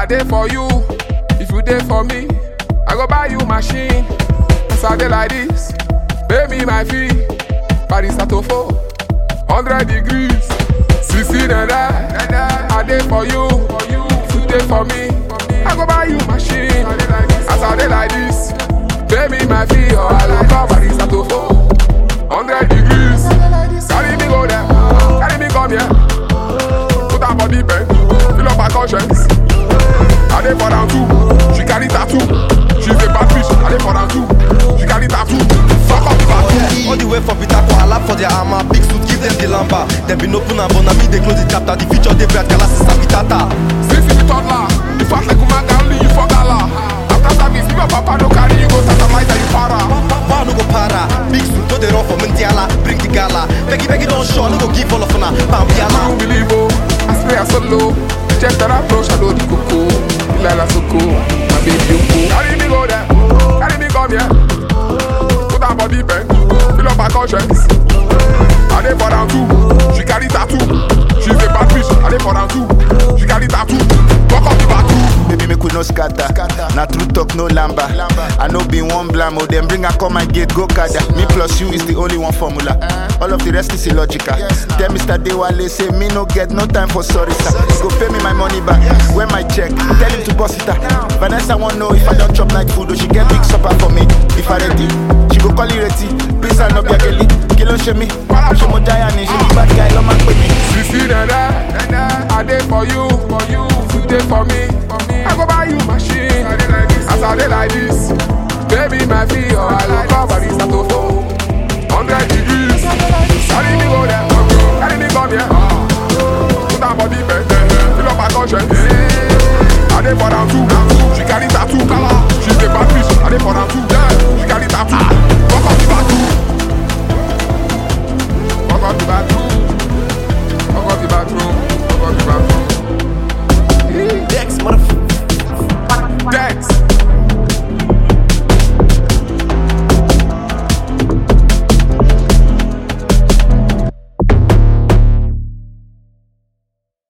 dey for you, if you dey for me, I go buy you machine. As I dey like this, pay me my fee. Paris Atofo, 100 degrees, sixty naira. I dey for you, if you dey for me, I go buy you machine. As I dey like this, pay me my fee or I go call Paris Atofo, 100 degrees. Carry me go there, carry me come here. Put her body bend, fill up her conscience. I dey for round two, she carry tattoo. She's a bad bitch, I dey for round two, she carry tattoo. Fuck up the back. All the way for Peter Koala for their armor Big suit give them the lamba Them been open and but na me they close the chapter The future they bright Galassi Sabitata Since you be toddler, you fat like Umaga, only you for gala. After service, if your papa no carry you go satellite and you para. Power no go para Big suit no they run for Mundiala Bring the gala Beggy Beggy don't show No go give all of una Bam I Biala don't believe oh, I spray a solo. Check that approach, I know the coco. Lila Soko, my baby Yoko. Carry me go there, carry me come here. Put her body bend, fill up her conscience. I dey for round two, she carry tattoo. She's a bad bitch, I dey for round two, she carry tattoo. Walk up the battle. Baby, make we no scatter. Na true talk, no lamba. I know be one blam, oh, then bring her come my gate, go kada. Me plus you is the only one formula. All of the rest is illogical. Tell Mr. Dewale, say me no get no time for sorry, sir. Go pay me my money back. Where my check? Tell him to boss it up. Vanessa want know if I don't chop night food, or she get big supper for me. If I ready, she go call it ready. Please, I no be a girlie. Kill on me. She mo giant, she be bad guy, love my baby. Sisi nana, I dey for you, for you, you dey for me. I go buy you machine, as I dey like this. Baby, my fee, or I go cover this atofo. Hundred degrees, carry me go there, carry me come here. Put her body bend, fill up her conscience. I dey for round two, she carry tattoo, she's a bad bitch. I dey for round two, she carry tattoo. Walk up the bathroom, walk up the bathroom. Walk out the bathroom. Walk out the bathroom. Dex motherfucker Dex.